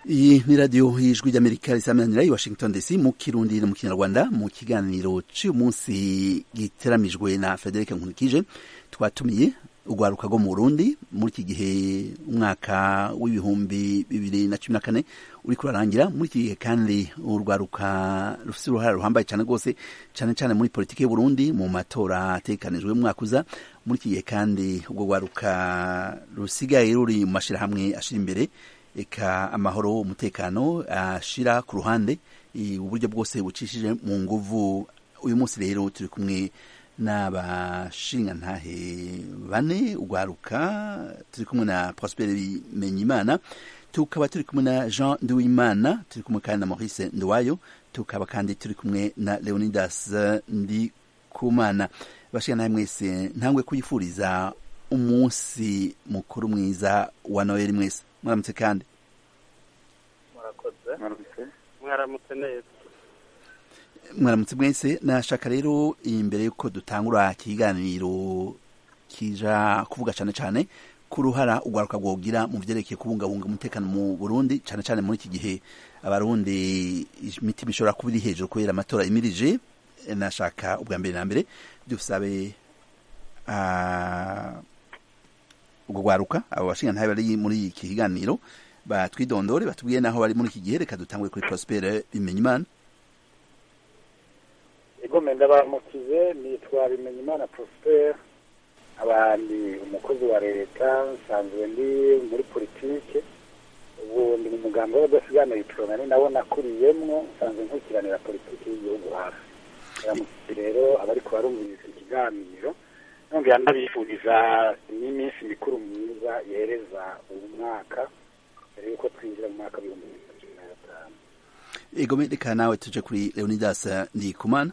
iyi ni radiyo y'ijwi ry'amerika risamanira i washington dc mu kirundi no mu kinyarwanda mu kiganiro cy'uyu munsi giteramijwe na frederic nkurikije twatumiye urwaruka rwo mu burundi muri iki gihe umwaka w'ibihumbi bibiri na cumi na kane uri kurarangira muri iki gihe kandi urwaruka rufite uruhare ruhambaye cyane rwose cyane cyane muri politiki y'uburundi mu matora atekanijwe mu mwaka uza muri iki gihe kandi ubwo rwaruka rusigaye ruri mu mashyirahamwe ashyira imbere eka amahoro umutekano ashira ku ruhande uburyo bwose bucishije mu nguvu uyu munsi rero turi kumwe n'abashingantahe bane urwaruka turi kumwe na prospere bimenyimana tukaba turi kumwe na jean nduwimana turi kumwe kandi na maurice nduwayo tukaba kandi turi kumwe na leonidas ndikumana bashingantahe mwese ntangwe kuyifuriza umunsi mukuru mwiza wa noheli mwese mwaramutse kandi murakoze mwaramutse neza mwaramutse mwese nashaka rero imbere y'uko dutangura ikiganiro kija kuvuga cyane cyane ku ruhara urwaruka rwogira mu byerekeye kubungabunga umutekano mu burundi cyane cyane muri iki gihe abarundi imitima ishobora kuba iri hejuru kubera amatora imirije nashaka ubwa mbere na mbere dusabe ubwo rwaruka abo bashingantahe bari muri iki kiganiro batwidondore batubwiye naho bari muri iki gihe reka dutangure kuri prospere bimenyimana igome ndabamukize nitwa bimenyimana prospere abandi umukozi wa leta nsanzwe ndi muri politike ubu ndi mu mugambi w'abadasigana itoroni nawo nakuriyemwo nsanzwe nkurikiranira politiki y'igihugu hafi ndamukize rero abari kubarumviriza ikiganiro nongera ndabifuriza n'iminsi mikuru myiza yereza uyu mwaka mbere yuko twinjira mu mwaka w'ibihumbi bibiri na cumi na gatanu egome reka nawe tuje kuri leonidas ndikumana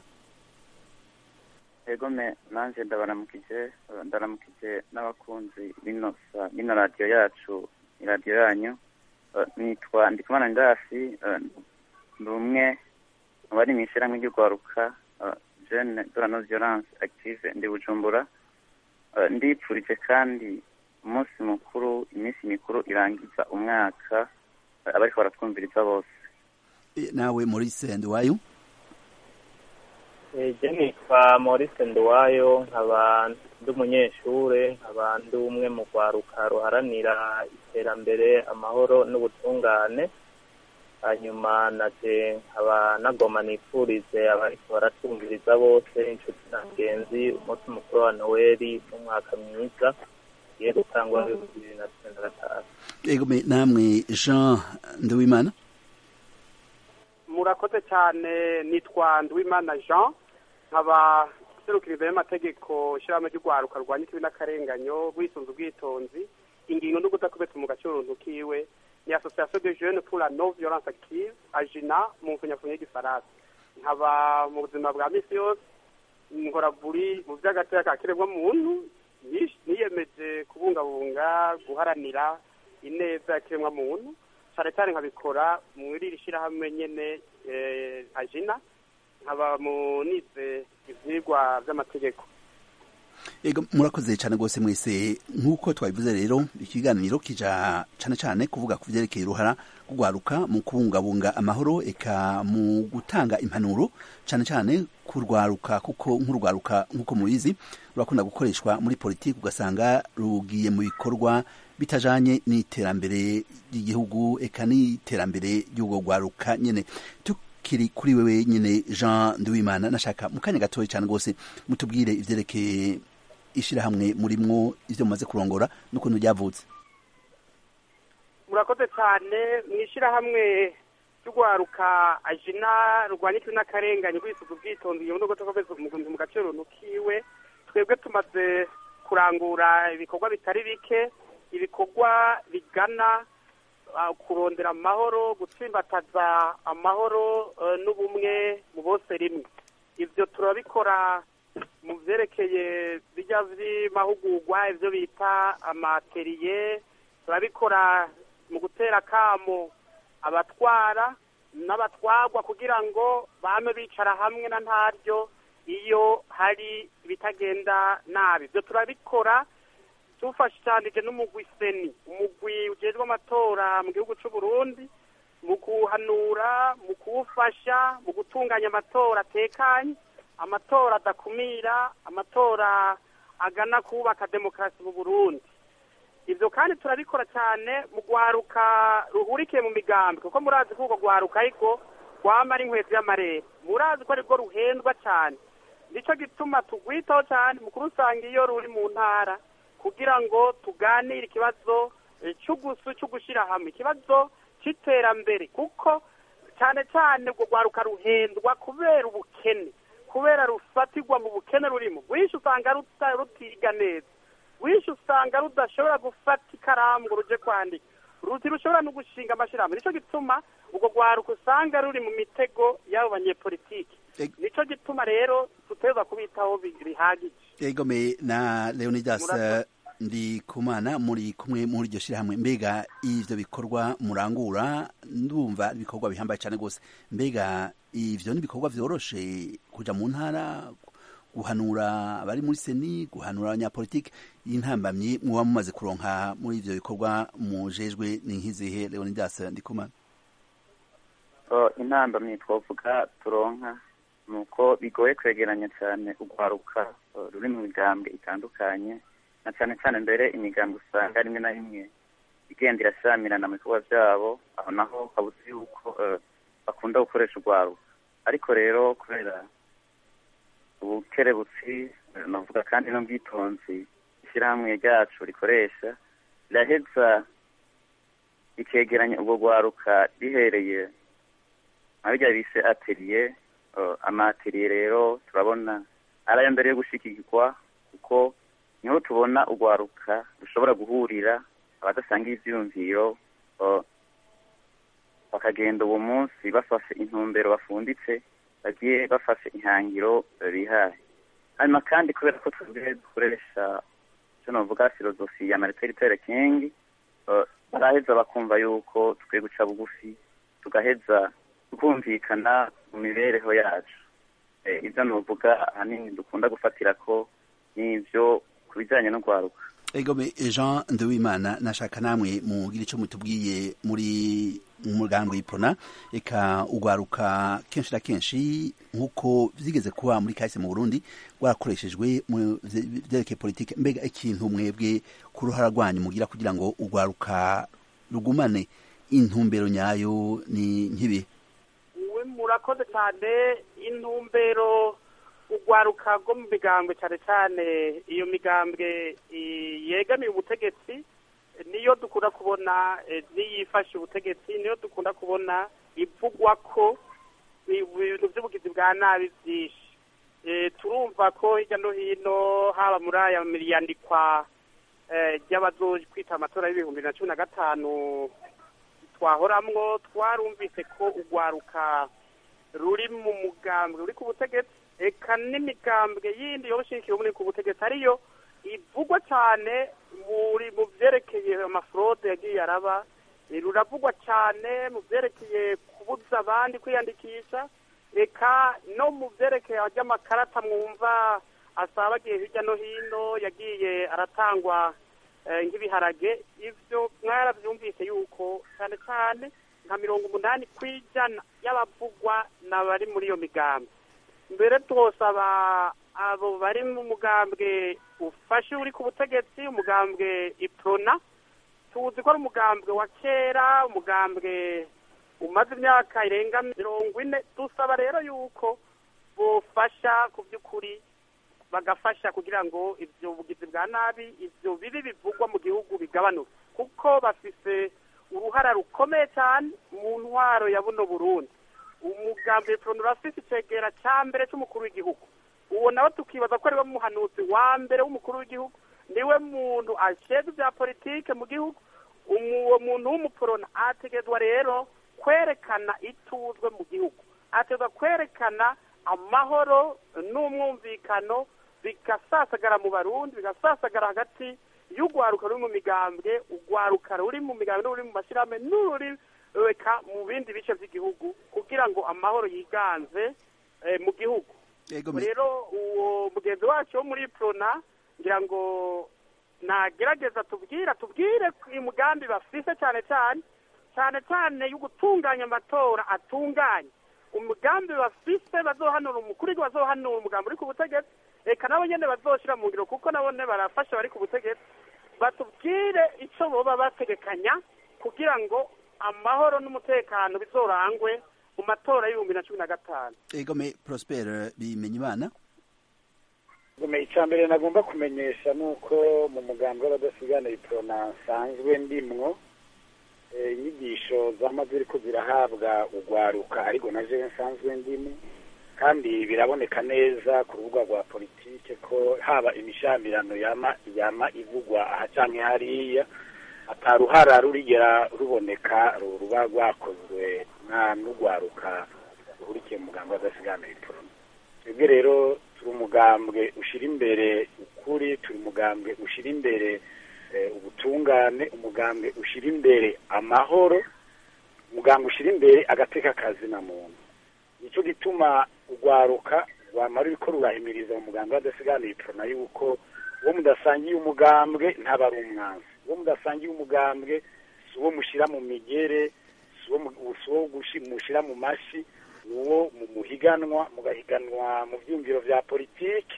egome nanjye ndabaramukije ndaramukije n'abakunzi bino bino radiyo yacu iradiyo yanyu nitwa ndikumana ndasi ndi umwe mu bari mu ishyirahamwe ry'urwaruka jene de la non violence active ndi bujumbura ndipfurije kandi umunsi mukuru iminsi mikuru irangiza umwaka abariko baratwumviriza bose nawe maurice nduwayo je nitwa maurice nduwayo nkaba ndi umunyeshure nkaba ndi umwe mu rwaruka ruharanira iterambere amahoro n'ubutungane hanyuma naje nkaba nagoma nifurize abariko baratwumviriza bose inshuti na bagenzi umunsi mukuru wa noweli n'umwaka mwiza ugiye gutangwa bibiri na cumi na gatanu egome namwe jean nduwimana murakoze cyane nitwa nduwimana jean nkaba serukiriza y'amategeko ishyirahamwe ry'urwaruka rwanya ikibi n'akarenganyo rwisunze ubwitonzi ingingo no kudakubita mu gacuruntu kiwe ni association de jeunes pour la non violence active ajina mu mfunyafunyo y'igifaransa nkaba mu buzima bwa misi yose nkora buri mu by'agateka ka kiremwa muntu niyemeje kubungabunga guharanira ineza ya kiremwa muntu cyane cyane nkabikora muri iri shyirahamwe nyene ajina nkaba munize ivyigwa vy'amategeko ego murakoze cyane rwose mwese nk'uko twabivuze rero ikiganiro kija cyane cyane kuvuga ku byerekeye uruhara rugwaruka mu kubungabunga amahoro eka mu gutanga impanuro cyane cyane kurwaruka kuko nk'urwaruka nk'uko mubizi rurakunda gukoreshwa muri politiki ugasanga rugiye mu bikorwa bitajanye n'iterambere ry'igihugu eka n'iterambere ry'ubwo rwaruka nyene tukiri kuri wewe nyene Jean Nduwimana nashaka mu kanya gatoya cyane rwose mutubwire ivyerekeye ishirahamwe murimwo ivyo mumaze kurongora n'ukuntu ryavutse murakoze cyane mu ishyirahamwe ry'urwaruka ajina rwanya ikibi n'akarengane kwisuka ubwitonzi iyo nubwo tukomeza umugunzi mu gaciro kiwe twebwe tumaze kurangura ibikorwa bitari bike ibikorwa bigana kurondera amahoro gutsimbataza amahoro n'ubumwe mu bose rimwe ibyo turabikora mu byerekeye bijya by'amahugurwa ibyo bita amateriye turabikora mu gutera akamo abatwara n'abatwagwa kugira ngo bame bicara hamwe na ntaryo iyo hari ibitagenda nabi ibyo turabikora tufashanije n'umugwi seni umugwi ujejwe amatora mu gihugu cy'u Burundi mu guhanura mu kuwufasha mu gutunganya amatora atekanye amatora adakumira amatora agana kubaka demokarasi mu burundi ibyo kandi turabikora cyane mu rwaruka ruhurikiye mu migambi kuko murazi ko urwo rwaruka ariko rwama ari inkweto y'amarere murazi ko arirwo ruhendwa cyane nicyo gituma tugwitaho cyane mu kurusanga iyo ruri mu ntara kugira ngo tuganire ikibazo cy'ugusu cyo gushyira hamwe ikibazo cy'iterambere kuko cyane cyane urwo rwaruka ruhendwa kubera ubukene kubera rufatirwa mu bukene rurimo rwinshi usanga rutiga neza rwinshi usanga rudashobora gufata ikaramu ngo ruje kwandika ruti rushobora no gushinga amashyirahamwe nicyo gituma urwo rwaruka usanga ruri mu mitego y'abo banyepolitiki nicyo gituma rero tuteza kubitaho bihagije egome na leonidas ndi kumana muri kumwe muri iryo shyirahamwe mbega ivyo bikorwa murangura ndumva ibikorwa bihambaye cyane rwose mbega ivyo ni ibikorwa vyoroshe kuja mu ntara guhanura abari muri seni guhanura abanyapolitike y'intambamyi muba mumaze kuronka muri ivyo bikorwa mujejwe ni nk'izihe leonidas ndikumana intambamyi twavuga turonka ni uko bigoye kwegeranya cyane urwaruka ruri mu migambwe itandukanye na cyane cyane mbere imigambwe usanga rimwe na rimwe igenda irashyamirana mu bikorwa byabo aho naho habuze yuko bakunda gukoresha urwaruka ariko rero kubera ubukerebutsi navuga kandi n'ubwitonzi ishyirahamwe ryacu rikoresha riraheza rikegeranya ubwo rwaruka rihereye nka bijya bise ateriye amateriye rero turabona ari ayo mbere yo gushyigikirwa kuko niho tubona urwaruka rushobora guhurira abadasanga ibyiyumviro bakagenda uwo munsi bafashe intumbero bafunditse bagiye bafashe ihangiro bihaye hanyuma kandi kubera ko twebwe dukoresha icyo navuga filozofi ya martin luther king baraheza bakumva yuko tukwiye guca bugufi tugaheza tukumvikana mu mibereho yacu ibyo nuvuga ahanini dukunda gufatira ko n'ibyo ku bijyanye no guharuka egome jean nduwimana nashaka namwe mugira icyo mutubwiye muri umugambi w'ipona reka ugwaruka kenshi na kenshi nk'uko byigeze kuba muri kahise mu burundi rwarakoreshejwe mu byerekeye politiki mbega ikintu mwebwe ku ruhara rwanyu mugira kugira ngo ugwaruka rugumane intumbero nyayo ni nk'ibi murakoze cyane intumbero urwaruka rwo mu migambwe cyane cyane iyo migambwe yegamiye ubutegetsi niyo dukunda kubona n'iyifashe ubutegetsi niyo dukunda kubona ivugwa ko ibintu by'ubugizi bwa nabi byinshi turumva ko hirya no hino haba muri aya miriyandikwa ry'abazoji kwita amatora y'ibihumbi na cumi na gatanu twahoramwo twarumvise ko urwaruka ruri mu mugambwe ruri ku butegetsi eka n'imigambwe yindi yobushikiye muri ku butegetsi ariyo ivugwa cyane muri mu byerekeye amafrode yagiye araba ruravugwa cyane mu byerekeye kubuza abandi kwiyandikisha eka no mu byerekeye ry'amakarata mwumva asaba agiye hirya no hino yagiye aratangwa nk'ibiharage ibyo mwarabyumvise yuko cyane cyane nka mirongo umunani ku ijana y'abavugwa n'abari muri iyo migambi mbere twosaba abo bari mu mugambwe ufashe uri ku butegetsi umugambwe iprona tuzi ko ari umugambwe wa kera umugambwe umaze imyaka irenga mirongo ine dusaba rero yuko bufasha ku by'ukuri bagafasha kugira ngo ibyo bugizi bwa nabi ibyo bibi bivugwa mu gihugu bigabanuke kuko bafise uruhara rukomeye cyane mu ntwaro ya buno burundi umugambi iprona urafise icegera cya mbere cy'umukuru w'igihugu uwo nawe tukibaza ko ariwe muhanuzi wa mbere w'umukuru w'igihugu niwe muntu ashinzwe ibya politike mu gihugu uwo muntu w'umuporona ategerezwa rero kwerekana ituzwe mu gihugu ategerezwa kwerekana amahoro n'umwumvikano bigasasagara mu barundi bigasasagara hagati y'urwaruka ruri mu migambwe urwaruka ruri mu migambwe n'uri mu mashyirahamwe n'uri reka mu bindi bice by'igihugu kugira ngo amahoro yiganze mu gihugu rero uwo mugenzi wacu wo muri prona ngira ngo nagerageza tubwira tubwire umugambi bafise cyane cyane cyane cyane yo gutunganya amatora atunganye umugambi bafise bazohanura umukuru w'igihugu bazohanura umugambi uri ku butegetsi reka nabo nyene bazoshira mu ngiro kuko nabone barafasha bari ku butegetsi batubwire ico boba bategekanya kugira ngo amahoro n'umutekano bizorangwe mu matora y'ibihumbi na cumi na gatanu egome prosper bimenya imana gume icya mbere nagomba kumenyesha ni uko mu mugambi w'abadasigana iprona nsanzwe ndimwo eh, inyigisho zamaze ziriko zirahabwa ugwaruka ariko na jewe nsanzwe ndimo kandi biraboneka neza ku rubuga rwa politike ko haba imishamirano yama yama ivugwa aha canke hariya ataruhara rurigera ruboneka ru- ruba rwakozwe na n'ugwaruka ruhurikiye mu mugambi w'adasigana iprona twebwe rero turi umugambwe ushyira imbere ukuri turi umugambwe ushyira imbere eh, ubutungane umugambwe ushyira imbere amahoro umugambwe ushyira imbere agateka kazina muntu nicyo gituma urwaruka rwamara uriko rurahimiriza mu mugambwe w'adasigana iprona yuko uwo mudasangiye umugambwe ntaba ari umwanzi uwo mudasangiye umugambwe si uwo mushyira mu migere si uwo mu- si uwo gushi- mushyira mu mashi ni uwo mu muhiganwa mugahiganwa mu byumviro bya politiki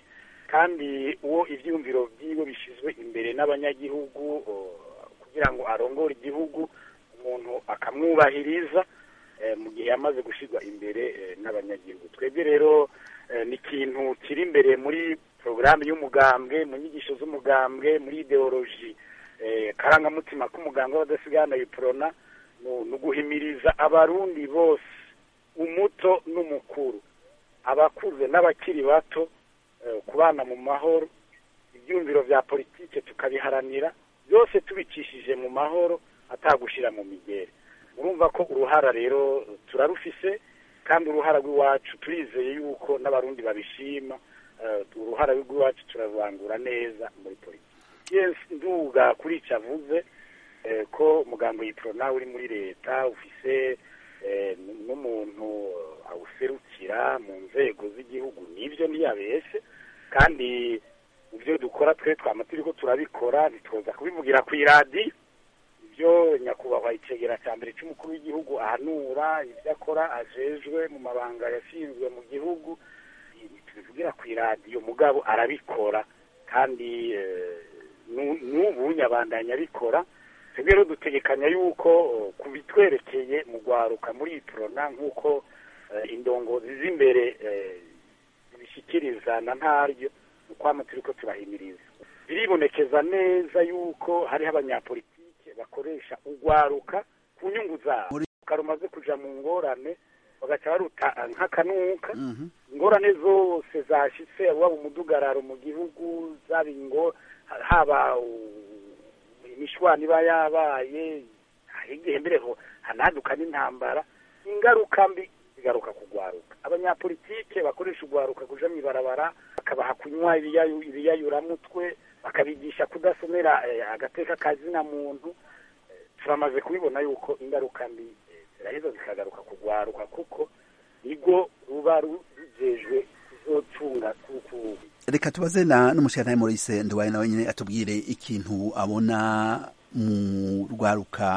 kandi uwo ibyumviro byiwe bishyizwe imbere n'abanyagihugu o, kugira ngo arongore igihugu umuntu akamwubahiriza eh, mu gihe yamaze gushyirwa imbere eh, n'abanyagihugu twebwe rero eh, ni ikintu kiri imbere muri porogaramu y'umugambwe mu nyigisho z'umugambwe muri ideoloji eh, karangamutima k'umugambwe w'abadasigana iprona ni uguhimiriza abarundi bose umuto n'umukuru abakuze n'abakiri bato eh, kubana mu mahoro ibyumviro bya politike tukabiharanira byose tubicishije mu mahoro atagushyira mu migere murumva ko uruhara rero turarufise kandi uruhara rw'iwacu turizeye yuko n'abarundi babishima eh, uruhara rw'iwacu turarurangura neza muri politiki yes nduga kuri icyo avuze eh, ko umugambo yiprona uri muri leta ufise eh, n- n'umuntu awuserukira mu nzego z'igihugu nibyo ntiyabeshe kandi mu byo dukora twe twama turiko turabikora ntitwoza kubivugira ku iradiyo ibyo nyakubahwa icegera cya mbere cy'umukuru w'igihugu ahanura ibyo akora ajejwe mu mabanga yashinzwe mu gihugu tubivugira ku iradiyo mugabo arabikora kandi eh, nu- n'ubu nyabandanya abikora twebwe rero dutegekanya yuko eh, ku bitwerekeye mu rwaruka muri iprona nk'uko eh, indongozi z'imbere eh, zibishyikiriza na ntaryo ni ukwama turiko turahimiriza biribonekeza neza yuko hariho abanyapolitike bakoresha urwaruka ku nyungu zabo Muri- rumaze kuja mu ngorane bagaca baruta nk'akanuka Mhm. ingorane zose zashitse waba umudugararo mu gihugu zaba ingo haba u- imishwani iba yabaye hari igihe mbere ho hanaduka n'intambara ingaruka mbi zigaruka kugwaruka abanyapolitike bakoresha ugwaruka kuja mw'ibarabara bakabaha kunywa ibiyayu- ibiyayuramutwe bakabigisha kudasomera eh, agateka kazina muntu Eh, turamaze kubibona yuko ingaruka mbi eh, ziraheza zikagaruka kugwaruka kuko nigo ruba ru- rujejwe kuzocunga kuku reka tubaze na n'umushyirantare Maurice Nduwaye nawe nyine atubwire ikintu abona mu rwaruka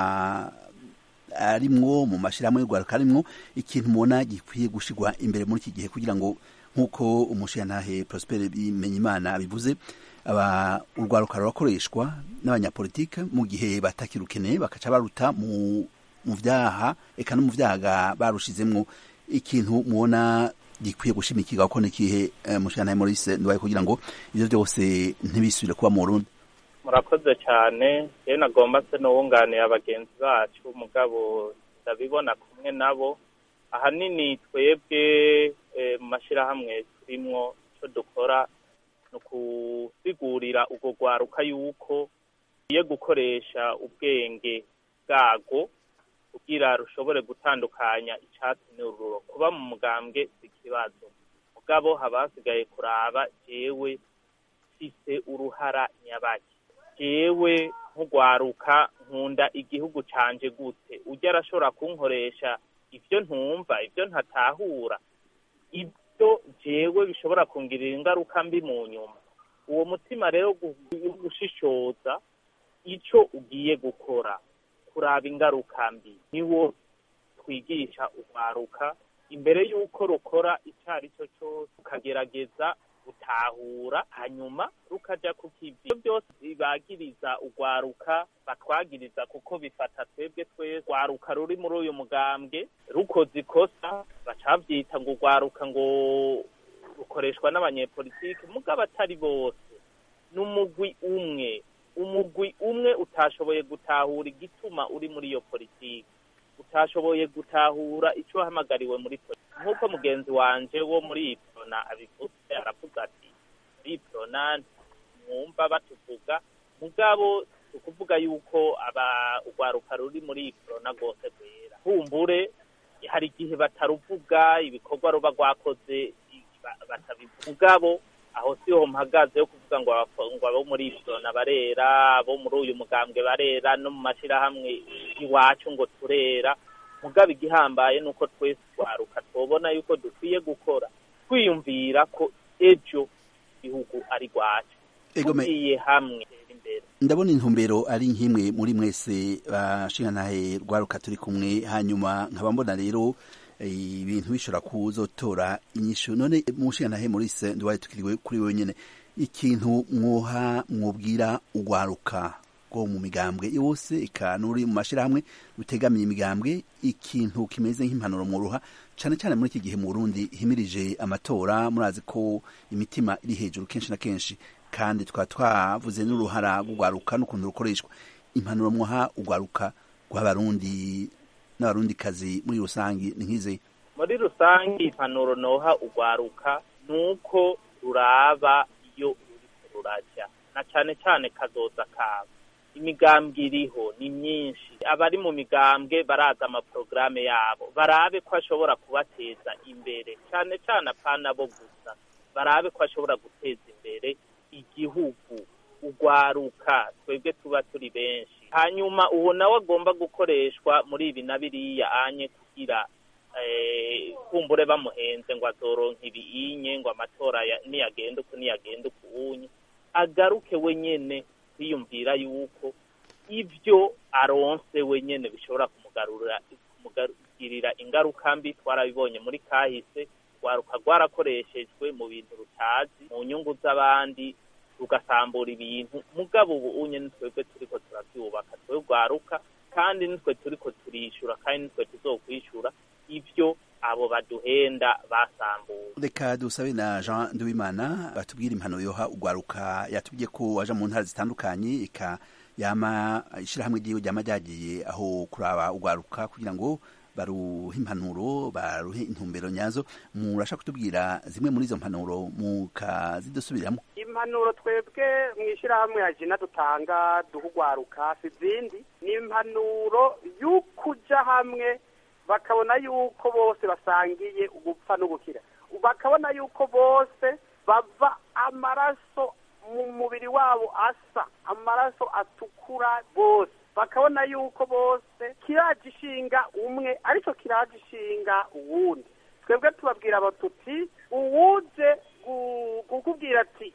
arimwo mu mashyirahamwe y'urwaruka arimwo ikintu mubona gikwiye gushyirwa imbere muri iki gihe kugira ngo nk'uko umushyirantare Prosper Bimenyimana bivuze aba urwaruka rurakoreshwa n'abanyapolitike mu gihe batakirukeneye bakaca baruta mu mu vyaha eka no mu vyaga barushizemwo ikintu mubona gikwiye gushimikirwa ko nikihe eh, mushana Maurice Nduwaye kugira ngo ivyo byose ntibisubire kuba mu Burundi murakoze cyane rero nagomba se n'uwunganiye abagenzi bacu mugabo ndabibona kumwe nabo ahanini twebwe eh, mu mashyirahamwe turimwo icyo dukora ni ukusigurira urwo rwaruka yuko rugiye gukoresha ubwenge bwarwo kugira rushobore gutandukanya icyatsi n'ururo kuba mu mugambwe si ikibazo mugabo haba hasigaye kuraba jewe mfise uruhara nyabaki jewe nk'ugwaruka nkunda igihugu canje gute ujya arashobora kunkoresha ivyo ntumva ivyo ntatahura ibyo jewe bishobora kungirira ingaruka mbi mu nyuma uwo mutima rero gu- wo gushishoza ico ugiye gukora kuraba ingaruka mbi niwo twigisha urwaruka imbere y'uko rukora icyo ari cyo cyose ukagerageza gutahura hanyuma rukaja ku kivi ibyo byose bibagiriza urwaruka batwagiriza kuko bifata twebwe twese urwaruka ruri muri uyu mugambwe rukoze ikosa bacavyita ngo urwaruka ngo rukoreshwa n'abanyepolitiki mugabo atari bose n'umugwi umwe umugwi umwe utashoboye gutahura igituma uri muri iyo politiki utashoboye gutahura icyo wahamagariwe muri politiki nk'uko mugenzi wanje wo muri iprona abivuze aravuga ati muri iprona mwumva batuvuga mugabo ukuvuga yuko aba urwaruka ruri muri iprona rwose rwera kumbure hari igihe bataruvuga ibikorwa ruba rwakoze batabivuga mugabo aho siho mpagaze yo kuvuga ngo ngo abo muri iprona barera abo muri uyu mugambwe barera no mu mashyirahamwe iwacu ngo turera mugabo igihambaye ni uko twese twaruka tubona yuko dukwiye gukora twiyumvira ko ejo igihugu ari rwacu tugiye hamwe imbere ndabona intumbero ari nk'imwe muri mwese bashingantahe rwaruka turi kumwe hanyuma nkaba mbona rero ibintu bishobora kuzotora inyishu none mushingantahe Maurice nduwaye tukiriwe kuri wenyine ikintu mwoha mwubwira urwaruka rwo mu migambwe yose ikanuri mu mashirahamwe rutegamiye imigambwe ikintu kimeze nk'impanuro mwuruha cane cane muri iki gihe mu Burundi himirije amatora murazi ko imitima iri hejuru kenshi na kenshi kandi tukaba twavuze n'uruhara rw'urwaruka n'ukuntu rukoreshwa impanuro mwoha urwaruka rw'abarundi n'abarundi kazi muri rusangi ni nk'izi muri rusangi impanuro noha urwaruka nuko ruraba iyo ruriko ruraja na cane cane kazoza kabo imigambwe iriho ni myinshi abari mu migambwe baraza amaporogaramu yabo barabe ko ashobora kubateza imbere cyane cyane apana bo gusa barabe ko ashobora guteza imbere igihugu urwaruka twebwe tuba turi benshi hanyuma uwo nawe agomba gukoreshwa muri ibi na biriya anye kugira kumbure bamuhenze ngo azoronka ibiyinye ngo amatora niyagenda uku niyagenda uku unye agaruke wenyene kwiyumvira yuko ibyo aronse wenyene bishobora kumugarurira kumugirira ingaruka mbi twarabibonye muri kahise rwaruka rwarakoreshejwe mu bintu rutazi mu nyungu z'abandi rugasambura ibintu mugabo ubu unye nitwebwe turiko turavyubaka twe rwaruka kandi nitwe turiko turishura kandi nitwe tuzokwishura ivyo abo baduhenda basambuye reka dusabe na jean nduwimana batubwire impano yoha urwaruka yatubwiye ko waja mu ntara zitandukanye ika yama ishirahamwe ryiwe ryama ryagiye aho kuraba urwaruka kugira ngo baruhe impanuro baruhe intumbero nyazo murasha kutubwira zimwe muri izo mpanuro mukazidusubiramo impanuro twebwe mu ishyirahamwe ya jina dutanga duha urwaruka si izindi ni impanuro y'ukuja hamwe bakabona yuko bose basangiye ugupfa n'ugukira bakabona yuko bose bava amaraso mu mubiri wabo asa amaraso atukura bose bakabona yuko bose kiraje ishinga umwe aricyo kiraje ishinga uwundi twebwe tubabwira abatuti uwuje kukubwira ati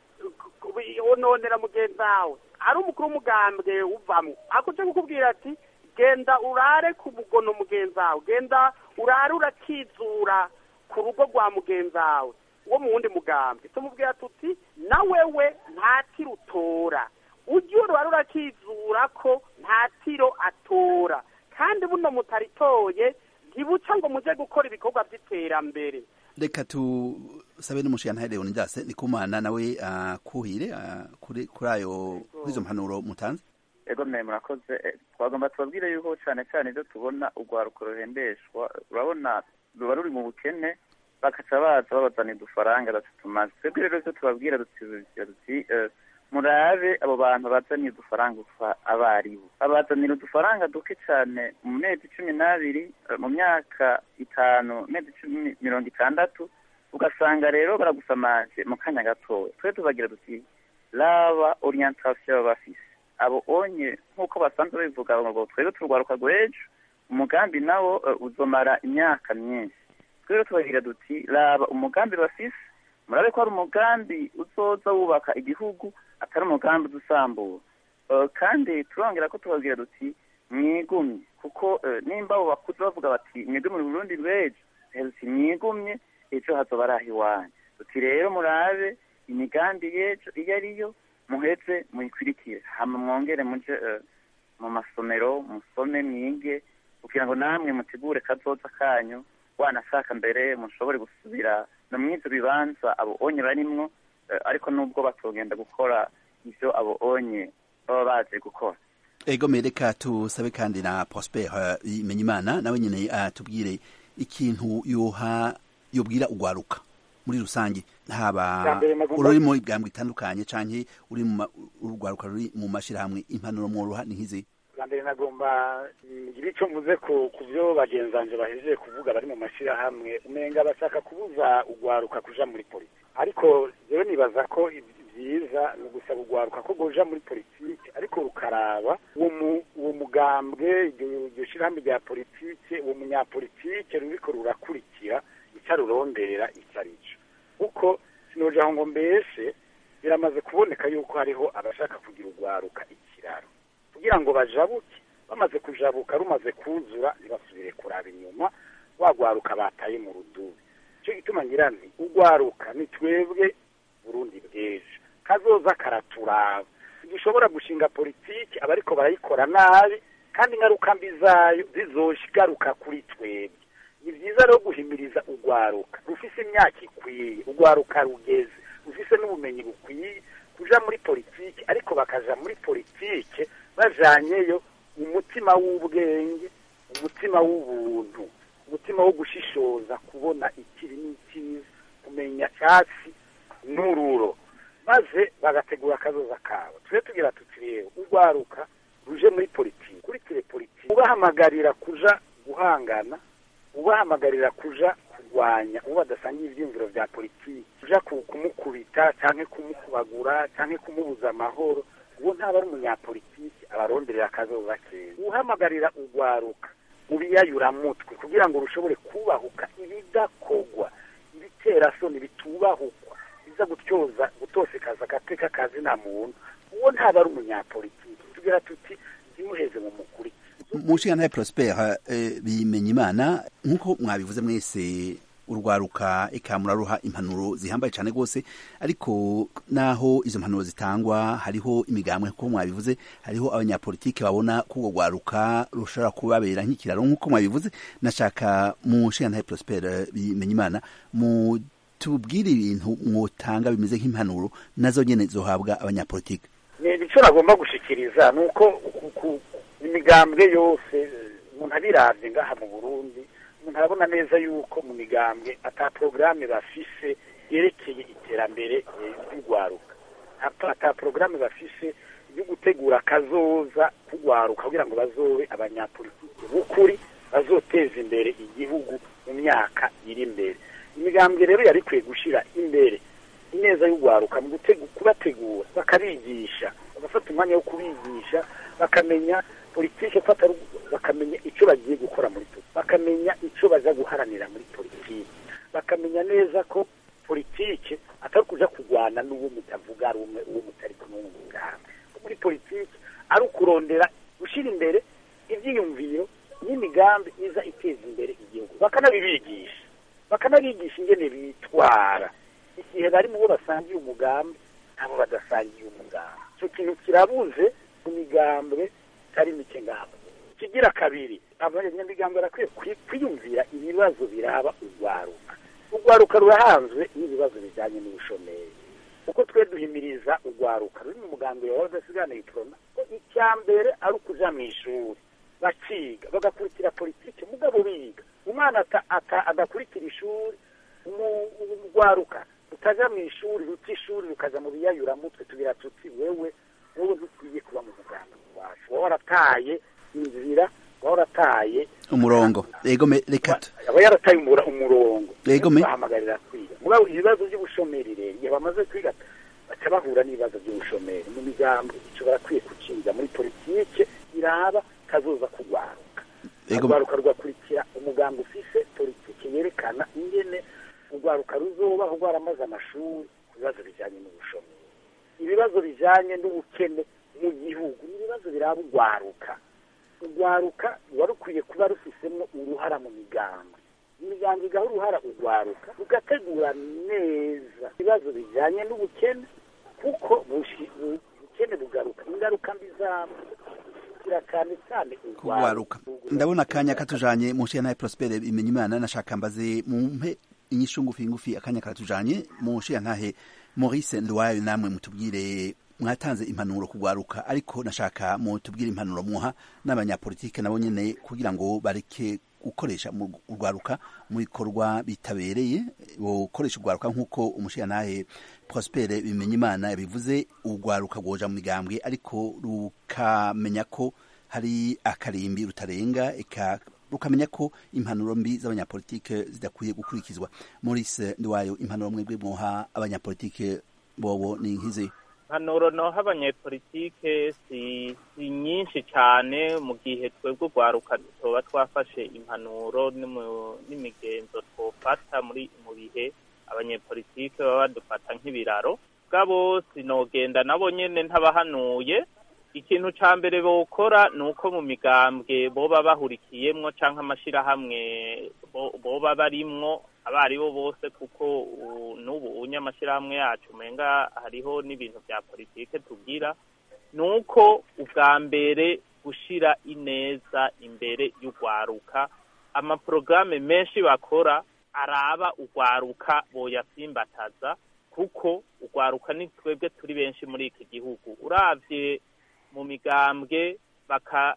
ononera mugenzi wawe ari umukuru w'umugambwe uvamwo akuje kukubwira ati genda urare ku mugono mugenzi wawe genda urare urakizura ku rugo rwa mugenzi wawe wo mu wundi mugambwe tumubwira tuti na wewe nta tiro utora ujye urare urakizura ko nta tiro atora kandi buno mutaritoye ntibuca ngo muje gukora ibikorwa by'iterambere reka tusabe n'umushinga leonidas ndikumana nawe akuhire kuri ayo kuri izo mpanuro mutanze ego mwe murakoze twagomba tubabwire yuko cyane cyane ibyo tubona urwaruko ruhembeshwa urabona ruba ruri mu bukene bakaca baza babazana udufaranga batatumaze twebwe rero ibyo tubabwira duti murabe abo bantu bazaniye udufaranga abaribo babazanira udufaranga duke cyane mu mezi cumi n'abiri mu myaka itanu mezi cumi mirongo itandatu ugasanga rero baragusamaje mu kanya gatoya twe tubagira duti raba orientation baba bafise abo onye nk'uko basanzwe bivuga ngo twebwe turwaruka rw'ejo umugambi nawo uzomara imyaka myinshi twebwe tubagira duti raba umugambi bafise murabe ko ari umugambi uzoza wubaka igihugu atari umugambi udusambura kandi turongera ko tubabwira duti mwigumye kuko eh, nimba abo bakuze bavuga bati mwebwe muri burundi rw'ejo heruti mwigumye ejo hazoba ari aho iwanyu uti rero murabe imigambi y'ejo iyo ariyo muheze muyikurikire hama mwongere muje eh, mu masomero musome mwige kugira ngo namwe mutegure kazoza kanyu wanashaka mbere mushobore gusubira no mw'ivyo bibanza abo onye barimwo eh, ariko nubwo batogenda gukora ivyo abo onye baba baje gukora ego mereka tusabe kandi na prosper imenyimana nawe nyene atubwire ikintu yoha yobwira ugwaruka muri rusange haba Bwa mbere nagomba- ururi mu bwambwe itandukanye canke uri mu ma- urugwaruka ruri mu mashirahamwe impanuro mworoha ni nkizi bwa mbere nagomba ngire icyo mvuze ku ku byo bagenzi banje bahejeje kuvuga bari mu mashyirahamwe umenga bashaka kubuza ugwaruka kuja muri politiki ariko rero nibaza ko ibi- byiza ni ugusaba ugwaruka ko goja muri politiki ariko rukaraba uwo mu- uwo mugambwe iryo iryo shyirahamwe rya politiki uwo munyapolitike ruriko rurakurikira icyo arurondera icyo ari cyo kuko sinoja aho ngo mbese biramaze kuboneka yuko hariho abashaka kugira ugwaruka ikiraro kugira ngo bajabuke bamaze kujabuka rumaze kuzura ntibasubire kuraba inyuma wagwaruka bataye mu rudubi icyo gituma ngira nti ugwaruka ni twebwe burundi bw'ejo kazoza karaturaba dushobora gushinga politiki abariko barayikora nabi kandi ingaruka mbi zayo zizoshigaruka kuri twebwe ni byiza rero guhimiriza ugwaruka rufise imyaka ikwiye ugwaruka rugeze rufise n'ubumenyi bukwiye kuja muri politiki ariko bakaja muri politiki bajanyeyo umutima w'ubwenge umutima w'ubuntu umutima wo gushishoza kubona ikibi n'ikiza kumenya cyatsi n'ururo maze bagategura akazoza kabo tujye tugira tuti rero urwaruka ruje muri politiki kurikire politiki ubahamagarira kuja guhangana ubahamagarira kuja kurwanya uwo badasangiye ivyiyumviro vya politiki kuja ku- kumukubita canke kumukubagura canke kumubuza amahoro uwo ntaba ari umunyapolitiki abaronderera akazoza keza uhamagarira urwaruka ubiyayuramutwe kugira ngo rushobore kubahuka ibidakogwa ibiterasoni bitubahukwa biza gutyoza gutosekaza agateka kazi nta muntu uwo ntaba ari umunyapolitiki tugira tuti zimuheze mu mukuri munshinga prosper eh, bimenya imana nk'uko mwabivuze mwese urwaruka eka muraruha impanuro zihambaye cyane rwose ariko naho izo mpanuro zitangwa hariho imigambwe nk'uko mwabivuze hariho abanyapolitike babona ko urwo rwaruka rushobora kubabera nk'ikiraro nk'uko mwabivuze nashaka mu nshinga prosper bimenya imana mu tubwire ibintu mwotanga bimeze nk'impanuro nazo nyene zohabwa abanyapolitike ni icyo nagomba gushikiriza ni uko ku- ku- imigambwe yose eh, umuntu abiravye ngaha mu burundi umuntu arabona neza yuko mu migambwe ata porogaramu bafise yerekeye iterambere eh, ry'urwaruka ata ata porogaramu bafise yo gutegura akazoza k'urwaruka kugira ngo bazobe abanyapolitiki b'ukuri bazoteza imbere igihugu mu myaka iri imbere imigambwe rero yari ikwiye gushira imbere ineza y'urwaruka mu gutegu- kubategura bakabigisha bagafata umwanya wo kubigisha bakamenya politike fata bakamenya icyo bagiye gukora muri politiki bakamenya icyo baza guharanira muri politiki bakamenya neza ko politike atari kuja kurwana n'uwo mutavuga ari umwe uwo mutari kumwe mu mugambi Ko muri politiki ari ukurondera gushyira imbere ibyiyumviro n'imigambi iza iteza imbere igihugu bakanabibigisha bakanabigisha ingene bitwara igihe bari mu bo basangiye umugambi nabo badasangiye umugambi icyo kintu kirabuze mu migambwe itari mike ngabo kigira kabiri abanyamigambwe barakwiye kwi- kwiyumvira ibibazo biraba urwaruka urwaruka rurahanzwe n'ibibazo bijyanye n'ubushomeri kuko twe duhimiriza urwaruka ruri mu mugambi wawe udasigana iprona ko icya mbere ari ukuja mu ishuri bakiga bagakurikira politiki mugabo biga umwana ata- ata- adakurikira ishuri umu- urwaruka rutaja mu ishuri ruta ishuri rukaja mu biyayuramutwe tugira tuti wewe wowe ntukwiye kuba mu mugambi wacu wowe warataye inzira wowe warataye umurongo ego me- reka tu- aba yarataye umura- umurongo Yego me. bahamagarira kwiga mugabo ibibazo by'ubushomeri rero igihe bamaze kwiga baca bahura n'ibibazo by'ubushomeri mu migambi ico barakwiye kuciga muri politike iraba kazoza kugwaruka Yego. urwaruka rugakurikira umugambi ufise politike yerekana ingene urwaruka ruzobaho rwaramaze amashuri ku bibazo bijanye n'ubushomeri ibibazo bijanye n'ubukene mu gihugu ni ibibazo biraba urwaruka urwaruka ruba rukwiye kuba rufisemo uruhara mu migambi imiryango igaha uruhara urwaruka rugategura neza ibibazo bijyanye n'ubukene kuko bushi- bu- ubukene bugaruka ingaruka mbi zabwo cyane cyane kugwaruka ndabona akanya katujanye mu nshiya naye prospere bimenya imana nashaka mbaze mumpe inyishu ngufi ngufi akanya karatujanye mu nshiya ntahe maurice ndwayo namwe mutubwire mwatanze impanuro kugwaruka ariko nashaka mutubwire impanuro muha n'abanyapolitike nabo nyene kugira ngo bareke gukoresha mu urwaruka mu bikorwa bitabereye gukoresha urwaruka nk'uko umushiyantahe prospere bimenya imana yabivuze urwaruka rwoja mu migambwe ariko rukamenya ko hari akarimbi rutarenga eka rukamenya ko impanuro mbi z'abanyapolitike zidakwiye gukurikizwa maurice ndiwayo impanuro mwebwe mwoha abanyapolitike bobo ni nk'izi impanuro noha abanyepolitike si si nyinshi cyane mu gihe twebwe urwaruka tuba twafashe impanuro n'imu- n'imigenzo twofata muri mu bihe abanyepolitike baba badufata nk'ibiraro bwabo sinogenda nabo nyene ntabahanuye ikintu ca mbere bokora ni uko mu migambwe boba bahurikiyemwo canke amashirahamwe bo- boba barimwo abaribo bose kuko u- n'ubu unye amashirahamwe yacu umenga hariho n'ibintu vya politike tugira ni uko ubwa mbere gushira ineza imbere y'urwaruka amaporogaramu menshi bakora araba urwaruka boyasimbataza kuko urwaruka ni twebwe turi benshi muri iki gihugu uravye mu migambwe baka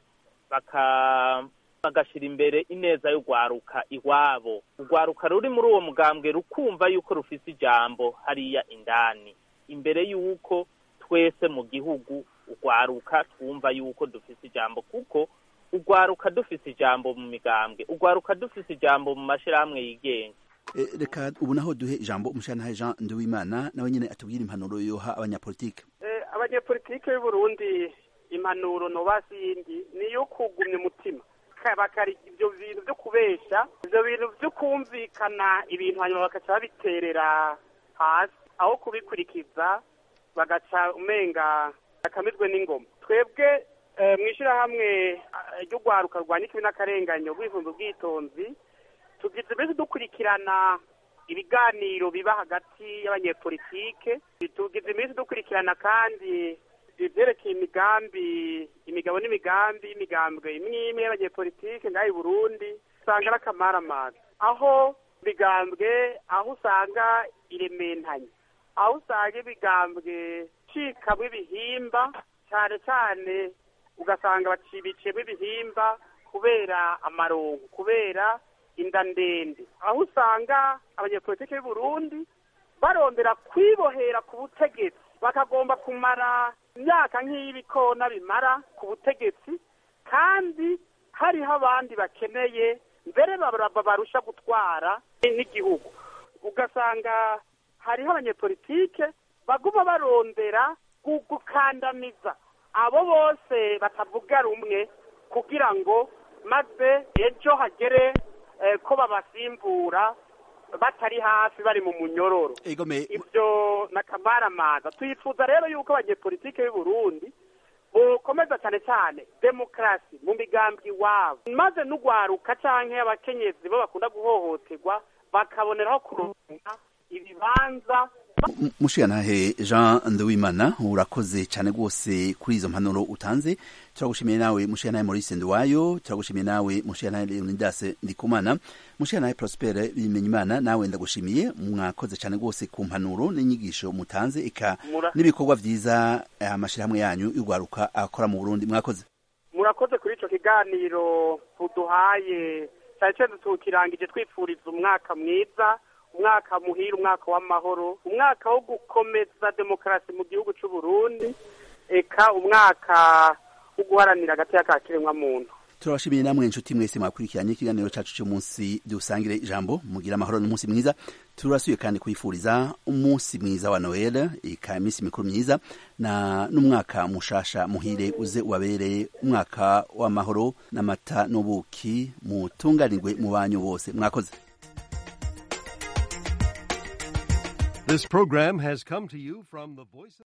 baka bagashira imbere ineza y'urwaruka iwabo urwaruka ruri muri uwo mugambwe rukumva yuko rufise ijambo hariya indani imbere y'uko twese mu gihugu urwaruka twumva yuko dufise ijambo kuko urwaruka dufise ijambo mu migambwe urwaruka dufise ijambo mu mashirahamwe yigenga E, reka ubu naho duhe ijambo umushiyantahe jean nduwimana nawe nyene atubwire impanuro yoha abanyapolitike Eh, abanyepolitike y'u Burundi impanuro nobasi yindi ni iyo kugumya umutima Ka- bakari ibyo bintu byo kubesha ibyo bintu byo kumvikana ibintu hanyuma bagaca babiterera hasi aho kubikurikiza bagaca umenga bakamizwe n'ingoma twebwe eh, mw'ishirahamwe eh, ry'urwaruka rwanya ikibi n'akarenganyo rw'ibihumbi ubwitonzi tugize mbese dukurikirana ibiganiro biba hagati y'abanyepolitike tugize iminsi dukurikirana kandi ivyerekeye imigambi imigabo n'imigambi y'imigambwe imwe imwe y'abanyepolitike ngaho i burundi usanga ari akamaramaza aho imigambwe aho usanga irementanye aho usanga imigambwe cikamwo ibihimba cane cane ugasanga bacibiciyemo ibihimba kubera amarongo kubera inda ndende aho usanga abanyepolitike b'i Burundi barondera kwibohera ku butegetsi bakagomba kumara imyaka nk'iy'ibikona bimara ku butegetsi kandi hariho abandi bakeneye mbere baba- barusha gutwara n'igihugu ugasanga hariho abanyepolitike baguma barondera gu- gukandamiza abo bose batavuga rumwe kugira ngo maze ejo hagere eh, ko babasimbura batari hafi bari mu munyororo egome ibyo nakamaramaza twifuza rero yuko abanyepolitike b'i Burundi bokomeza cyane cyane demokarasi mu migambi iwabo maze n'ugwaruka canke abakenyezi bo bakunda guhohoterwa bakaboneraho kuronka ibibanza M- mushiyantahe jean nduwimana urakoze cyane rwose kuri izo mpanuro utanze turagushimiye nawe mushiyantahe maurice nduwayo turagushimiye nawe mushiyantahe leonidas ndikumana mushiyantahe prospere bimenyimana nawe ndagushimiye mwakoze cyane rwose ku mpanuro n'inyigisho mutanze eka Mura- n'ibikorwa vyiza eh, amashirahamwe yanyu y'urwaruka akora mu burundi mwakoze murakoze kuri ico kiganiro uduhaye cyane cyane tukirangije twifuriza umwaka mwiza umwaka muhira umwaka w'amahoro umwaka wo gukomeza demokarasi mu gihugu c'u Burundi eka umwaka wo guharanira agateka ka kiremwamuntu turabashimiye namwe inshuti mwese mwakurikiranye ikiganiro cacu cy'umunsi dusangire ijambo mugira amahoro n'umunsi mwiza turasuye kandi kwifuriza umunsi mwiza wa noel ika iminsi mikuru myiza na n'umwaka mushasha muhire uze ubabereye umwaka w'amahoro n'amata n'ubuki mutunganirwe mu banyu bose mwakoze This program has come to you from the Voice of